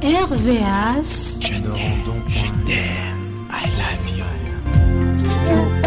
RVH. Je t'aime, je t'aime, I love you.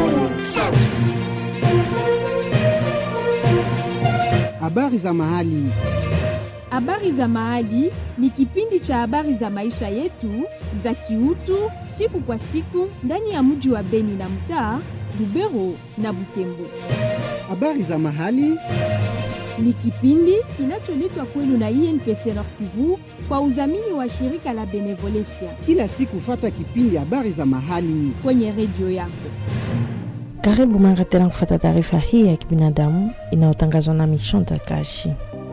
Habari za mahali. Habari za Mahali ni kipindi cha habari za maisha yetu za kiutu siku kwa siku ndani ya mji wa Beni na mtaa Lubero na Butembo. Habari za mahali. Ni kipindi kinacholetwa kwenu na INPC Nord Kivu kwa udhamini wa shirika la Benevolencia Kila siku fata kipindi habari za mahali. kwenye redio yako. Karibu mara tena kufata taarifa hii ya kibinadamu inayotangazwa na Mission Kashi.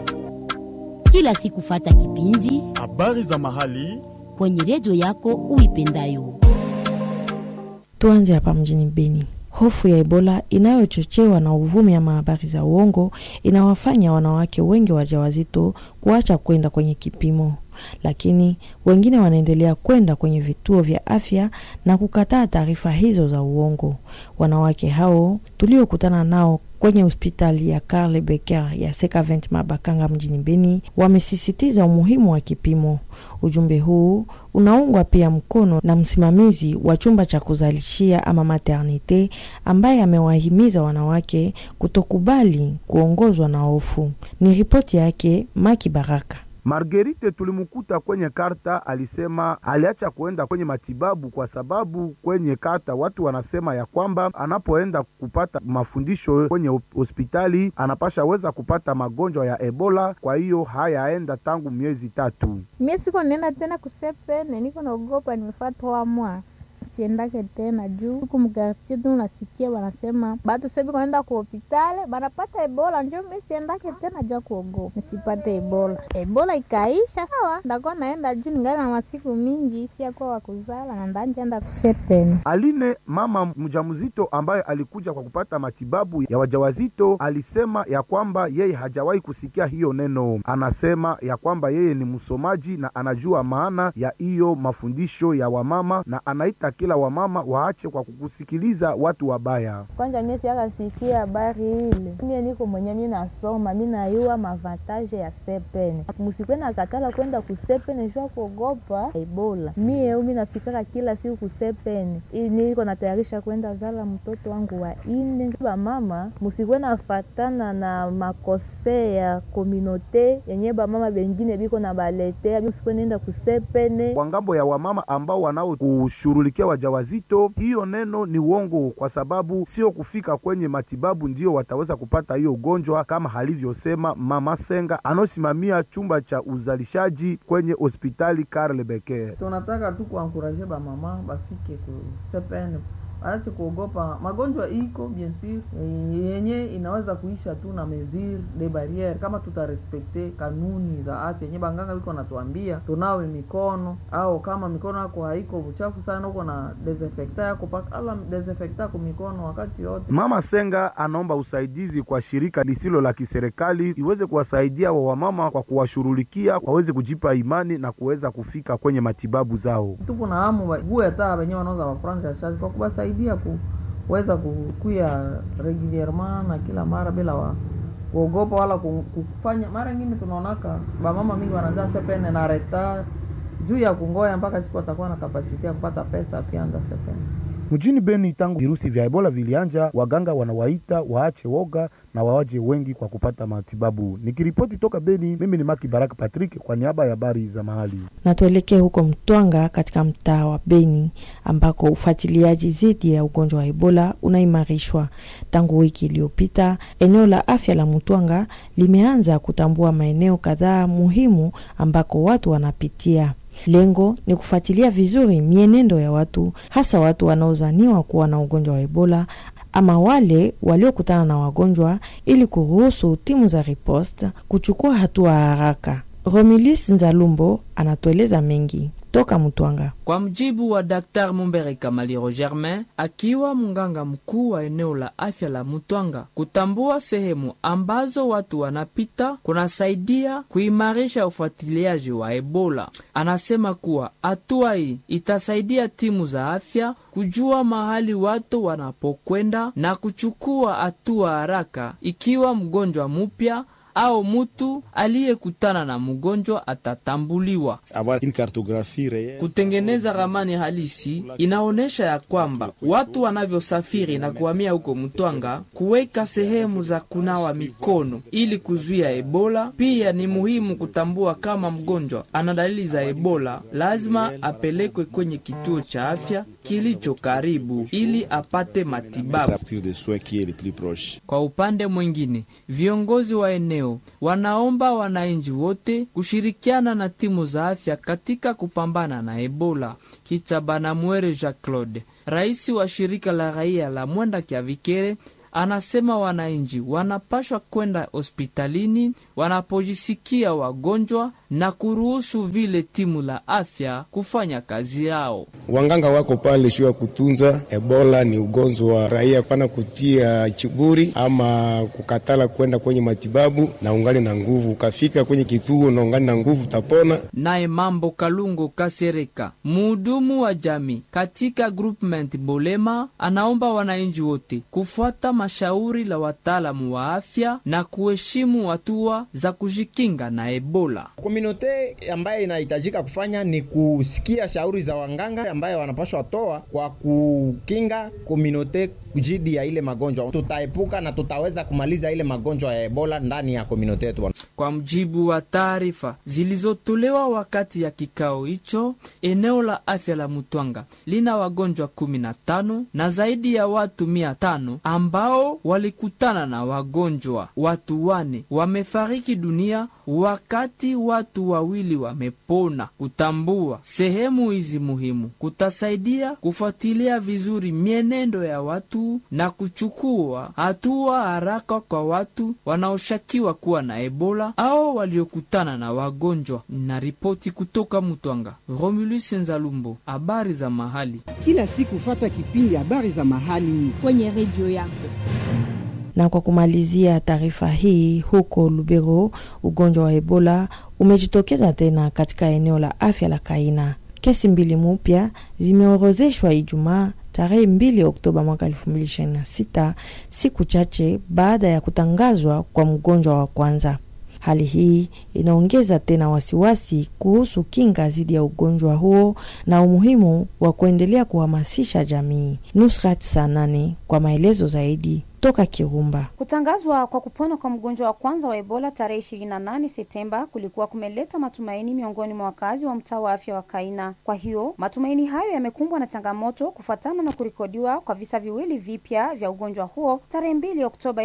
kila siku fata kipindi habari za mahali kwenye redio yako uipendayo. Tuanze hapa mjini Beni. Hofu ya Ebola inayochochewa na uvumi ama habari za uongo inawafanya wanawake wengi wajawazito kuacha kwenda kwenye kipimo, lakini wengine wanaendelea kwenda kwenye vituo vya afya na kukataa taarifa hizo za uongo. Wanawake hao tuliokutana nao kwenye hospitali ya Karl Becker ya Sekavent Mabakanga mjini Beni wamesisitiza umuhimu wa kipimo. Ujumbe huu unaungwa pia mkono na msimamizi wa chumba cha kuzalishia ama maternite, ambaye amewahimiza wanawake kutokubali kuongozwa na hofu. Ni ripoti yake Maki Baraka. Margerite tulimkuta kwenye karta, alisema aliacha kuenda kwenye matibabu kwa sababu kwenye karta watu wanasema ya kwamba anapoenda kupata mafundisho kwenye hop- hospitali anapasha weza kupata magonjwa ya Ebola. Kwa hiyo hayaenda tangu miezi tatu. Mie siko nenda tena kusepene, niko naogopa, nimefaa trois mois siendake tena juu huku mkartie tu nasikia wanasema batu sebi kuenda ku hopitale banapata ebola, njo mi siendake tena juu ya kuogopa nisipate ebola. Ebola ikaisha sawa, ndakuwa naenda juu ningali na masiku mingi siakuwa wakuzala na ndanjenda kusepene. Aline, mama mjamzito ambaye alikuja kwa kupata matibabu ya wajawazito, alisema ya kwamba yeye hajawahi kusikia hiyo neno. Anasema ya kwamba yeye ni msomaji na anajua maana ya hiyo mafundisho ya wamama, na anaita kila wamama waache kwa kukusikiliza watu wabaya. Kwanza mie siakasikia habari ile, mie niko mwenye mi nasoma mi nayua mavantaje ya sepene. Musikwe na katala kwenda kusepene jua kuogopa ebola. Mie umi nafikaka kila siku kusepene, ili niko natayarisha kwenda zala mtoto wangu wa ine. Bamama musikwe nafatana na makose ya kominote yenye bamama bengine biko na baletea, musikwe nenda kusepene Kwa ngambo ya wamama ambao wanaokushughulikia wajawazito, hiyo neno ni uongo, kwa sababu sio kufika kwenye matibabu ndio wataweza kupata hiyo ugonjwa, kama alivyosema mama Senga anaosimamia chumba cha uzalishaji kwenye hospitali Karl Becker. tunataka tu kuankuraje bamama bafike ku sepene aache kuogopa magonjwa iko bien sur eh, yenye inaweza kuisha tu na mesure de barriere kama tutarespekte kanuni za afya yenye banganga wiko natuambia tunawe mikono au kama mikono yako haiko uchafu sana uko na desinfecta yako paka ala desinfecta yako mikono wakati yote Mama Senga anaomba usaidizi kwa shirika lisilo la kiserikali iweze kuwasaidia wa wamama kwa kuwashughulikia waweze kujipa imani na kuweza kufika kwenye matibabu zao. tupo na hamu wague hata wenye wanauza mafranga ya shazi kwa kuwasaidia kuweza kukuya regulierement na kila mara bila wa kuogopa wala ku- kufanya. Mara ingine tunaonaka bamama mingi wanajaa sepene na reta juu ya kungoya mpaka siku watakuwa na kapasiti ya kupata pesa akianza sepene. Mjini Beni, tangu virusi vya Ebola vilianja, waganga wanawaita waache woga na wawaje wengi kwa kupata matibabu. Nikiripoti toka Beni, mimi ni Maki Baraka Patrick kwa niaba ya habari za mahali. na tuelekee huko Mtwanga katika mtaa wa Beni ambako ufuatiliaji dhidi ya ugonjwa wa Ebola unaimarishwa. Tangu wiki iliyopita, eneo la afya la Mtwanga limeanza kutambua maeneo kadhaa muhimu ambako watu wanapitia. Lengo ni kufuatilia vizuri mienendo ya watu, hasa watu wanaozaniwa kuwa na ugonjwa wa Ebola ama wale waliokutana na wagonjwa, ili kuruhusu timu za riposte kuchukua hatua haraka. Romilis Nzalumbo anatueleza mengi toka Mtwanga. Kwa mjibu wa Dr. Mumbere Kamaliro Germain, akiwa mganga mkuu wa eneo la afya la Mutwanga, kutambua sehemu ambazo watu wanapita kunasaidia kuimarisha ufuatiliaji wa Ebola. Anasema kuwa hatua hii itasaidia timu za afya kujua mahali watu wanapokwenda na kuchukua hatua haraka ikiwa mgonjwa mupya au mutu aliyekutana na mgonjwa atatambuliwa. avoir une cartographie réelle Kutengeneza ramani halisi inaonyesha ya kwamba watu wanavyosafiri na kuhamia huko Mtwanga, kuweka sehemu za kunawa mikono ili kuzuia Ebola. Pia ni muhimu kutambua kama mgonjwa ana dalili za Ebola, lazima apelekwe kwenye kituo cha afya kilicho karibu ili apate matibabu. partir de soins qui est le plus proche. Kwa upande mwingine, viongozi wa eneo wanaomba wananchi wote kushirikiana na timu za afya katika kupambana na Ebola. Kitabana Mwere Jacques Claude, rais wa shirika la raia la Mwenda Kyavikere, anasema wananchi wanapashwa kwenda hospitalini wanapojisikia wagonjwa na kuruhusu vile timu la afya kufanya kazi yao. Wanganga wako pale sio ya kutunza. Ebola ni ugonjwa wa raia, pana kutia chiburi ama kukatala kwenda kwenye matibabu, na ungali na nguvu. Ukafika kwenye kituo na ungali na nguvu, utapona. Naye Mambo Kalungo Kasereka, muhudumu wa jamii katika groupement Bolema, anaomba wananchi wote kufuata mashauri la wataalamu wa afya na kuheshimu hatua za kujikinga na Ebola. Komunote ambaye inahitajika kufanya ni kusikia shauri za wanganga ambaye wanapaswa toa kwa kukinga komunote dhidi ya ile magonjwa. Tutaepuka na tutaweza kumaliza ile magonjwa ya Ebola ndani ya komunote yetu. Kwa mjibu wa taarifa zilizotolewa wakati ya kikao hicho, eneo la afya la Mutwanga lina wagonjwa kumi na tano na zaidi ya watu mia tano ambao walikutana na wagonjwa. Watu wane wamefariki dunia wakati watu wawili wamepona. Kutambua sehemu hizi muhimu kutasaidia kufuatilia vizuri mienendo ya watu na kuchukua hatua haraka kwa watu wanaoshakiwa kuwa na Ebola au waliokutana na wagonjwa. Na ripoti kutoka Mutwanga, Romulus Nzalumbo, habari za mahali. Kila siku fata kipindi habari za mahali kwenye redio yako. Na kwa kumalizia taarifa hii, huko Lubero ugonjwa wa Ebola umejitokeza tena katika eneo la afya la Kaina. Kesi mbili mupya zimeorozeshwa Ijumaa tarehe 2 Oktoba mwaka 2026, siku chache baada ya kutangazwa kwa mgonjwa wa kwanza. Hali hii inaongeza tena wasiwasi kuhusu kinga dhidi ya ugonjwa huo na umuhimu wa kuendelea kuhamasisha jamii. Nusrat Sanane kwa maelezo zaidi toka Kirumba. Kutangazwa kwa kupona kwa mgonjwa wa kwanza wa Ebola tarehe 28 Septemba kulikuwa kumeleta matumaini miongoni mwa wakazi wa mtaa wa afya wa Kaina. Kwa hiyo matumaini hayo yamekumbwa na changamoto kufuatana na kurekodiwa kwa visa viwili vipya vya ugonjwa huo tarehe 2 Oktoba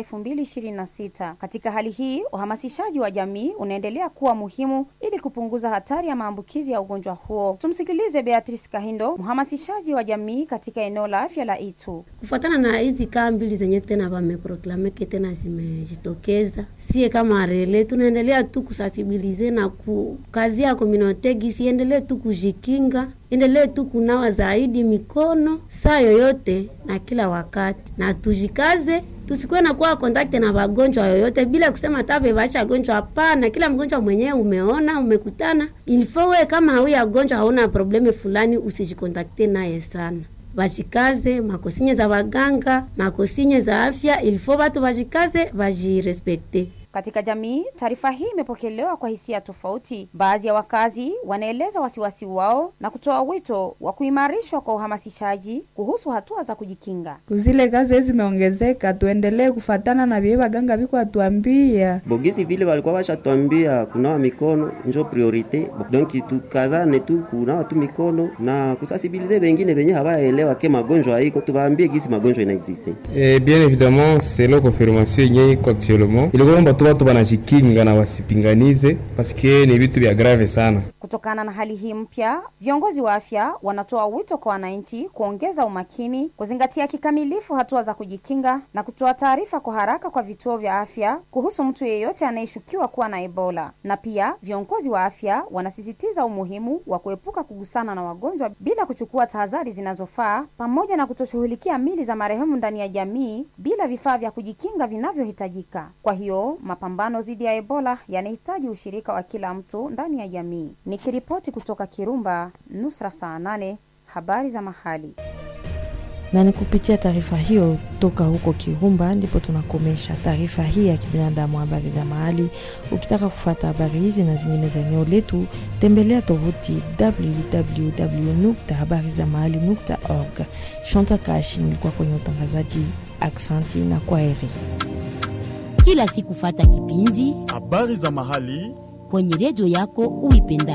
2026. Katika hali hii, uhamasishaji wa jamii unaendelea kuwa muhimu ili kupunguza hatari ya maambukizi ya ugonjwa huo. Tumsikilize Beatrice Kahindo, mhamasishaji wa jamii katika eneo la afya la Itu. Kufuatana na hizi kaa mbili zenye tena vameproklameke tena zimejitokeza, sie kama rele tunaendelea tu kusasibilize na kukazia komunote gisi endelee tu kujikinga, endelee tu kunawa zaidi mikono saa yoyote na kila wakati, na tujikaze tusikuwe na kuwa kontakte na wagonjwa yoyote bila kusema tabe vasha gonjwa. Hapana, kila mgonjwa mwenyewe umeona umekutana, ilifo we kama huyu gonjwa hauna probleme fulani, usijikontakte naye sana vajikaze makosinye za waganga makosinye za afya ilifo watu vajikaze vajirespekte katika jamii. Taarifa hii imepokelewa kwa hisia tofauti. Baadhi ya wakazi wanaeleza wasiwasi wao na kutoa wito wa kuimarishwa kwa uhamasishaji kuhusu hatua za kujikinga. Kuzile kazi zimeongezeka, tuendelee kufatana na vile waganga viko atuambia bogisi vile walikuwa washatwambia kunawa mikono njo priorite, donc tukazane tu kunawa tu mikono na kusasibilize wengine venye hawaelewa ke magonjwa haiko, tuwaambie gisi magonjwa inaexiste. Eh, bien évidemment selon confirmation yenye iko actuellement ilikuwa tu watu wanajikinga na wasipinganize paske ni vitu vya grave sana. Kutokana na hali hii mpya, viongozi wa afya wanatoa wito kwa wananchi kuongeza umakini, kuzingatia kikamilifu hatua za kujikinga na kutoa taarifa kwa haraka kwa vituo vya afya kuhusu mtu yeyote anayeshukiwa kuwa na Ebola. Na pia viongozi wa afya wanasisitiza umuhimu wa kuepuka kugusana na wagonjwa bila kuchukua tahadhari zinazofaa, pamoja na kutoshughulikia mili za marehemu ndani ya jamii bila vifaa vya kujikinga vinavyohitajika. Kwa hiyo mapambano dhidi ya Ebola yanahitaji ushirika wa kila mtu ndani ya jamii. Nikiripoti kutoka Kirumba, Nusra saa nane, habari za mahali. Na ni kupitia taarifa hiyo toka huko Kirumba ndipo tunakomesha taarifa hii ya kibinadamu, habari za mahali. Ukitaka kufuata habari hizi na zingine za eneo letu, tembelea tovuti www.habarizamahali.org. Shanta Kash nilikuwa kwenye utangazaji. Aksanti na kwaheri. Kila siku fata kipindi habari za mahali kwenye redio yako uipenda